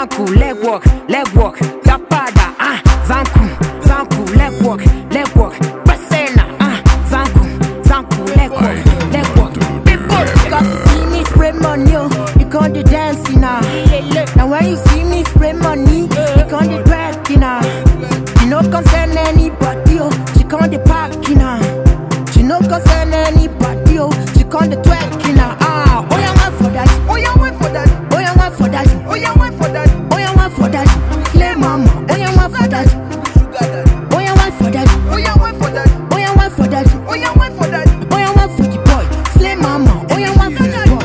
Zanku, leg walk, leg walk, Gapada, ah, Zanku, Zanku, leg walk, leg walk, Basena, ah, Zanku, Zanku, leg walk, leg walk. People, because you see me spray money, oh, you can't do dancing now. Now when you see me spray money, you can't do twerking now. You no concern anybody, oh, she can't do parking now. She no concern anybody, oh, she can't do twerking now. Ah, oh yeah, one for that, Oh yeah, wait for that. oh yeah, one for that. Oh yeah, wait for that. Oh yeah, one for that. Slay mama. Oh yeah, one for that. Sugar daddy. Oh yeah, one for that. Oh yeah, wait for that. Oh yeah, one for that. Oh yeah, wait for that. Oh yeah, one for the boy. Slay mama. Oh yeah, one for the boy.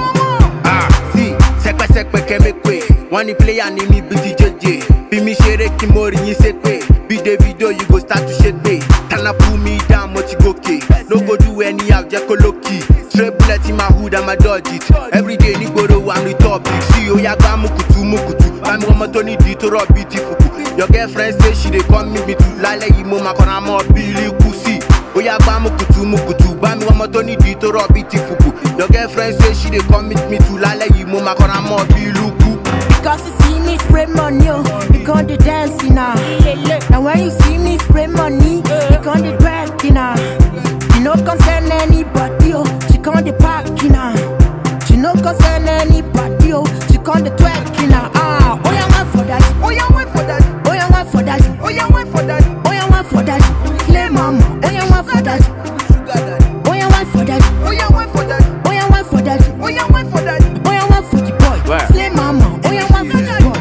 Ah, sí sẹpẹsẹpẹ kẹmẹpẹ wọn ní player ní mi bí jíjẹjẹ bí mi ṣeré kí mo rí yín ṣépè bí davido you go start to ṣépè tana pull me down mo ti gòkè no go do anyhow jẹ kó lókì straight bullet in my hood and my dodge it everyday nígboro wà ní topic sí oya gbá mukutu mukutu bámi ọmọ tó nídìí tó rọ̀ bíi ti fùkù your girlfriend say she dey come me bitu lálẹ́ yìí mo máa kọ́ra mọ́ bílí kù sí oya gbá mukutu mukutu bámi ọmọ tó nídìí tó rọ̀ bíi ti fùkù your girlfriend say she dey come meet me too lálẹ́ yìí mo máa kọ́ra mọ́ bílí kù. Because you see me spray money, oh, you can't do dancing now. Now when you see me spray money, you can't do twerking now. You no concern anybody, oh, she can't do parking now. She no concern anybody, oh, she can't do twerking now. Ah, oh yeah, one for that. Oh yeah, wait for that. Oh yeah, one for that. Oh yeah, wait for that. Oh yeah, one for that. Slay mama. Oh yeah, one for that. Sugar daddy. Oh yeah, one for that. Oh yeah, wait for that. Oh yeah, one for that. Oh yeah, wait for that. Oh yeah, one for the boy. Where? Slay mama. Oh yeah, one for the boy.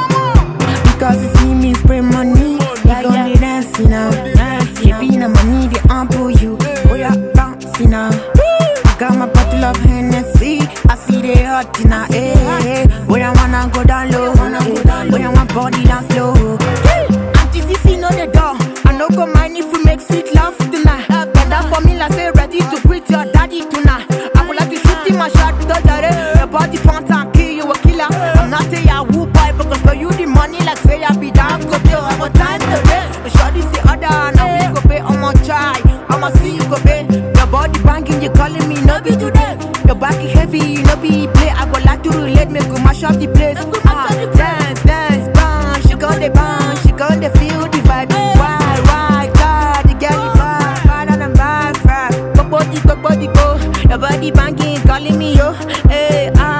Because you see me spray money, you gon' be dancing now. She be in money, they humble you. Oh yeah, dancing now. I got my bottle of Hennessy, I see they hot in a eh. Oh yeah, wanna go down low, oh yeah, want body down slow. Auntie Sisi know the door, I no go mind if we make sweet love tonight. Better for me like say ready to greet your daddy tonight. I would like to shoot in my shot, dodger. Your body pants and kill you a killer. I'm not a Yahoo boy, because for you the money like say I be down go pay. I got time to pay. But shorty say other, now we go pay. I'ma try, I'ma see you go pay. Your body banging, you calling me no be today. Your back is heavy, no be play. I go like to relate, me go mash up the place. Ah, dance, dance, bounce. She gon' the bounce, she gon' the feel the vibe. Why, why, God, the girl is bad, bad and I'm bad, bad. Go body, go body, go. Your body banging, calling me yo. Hey, ah.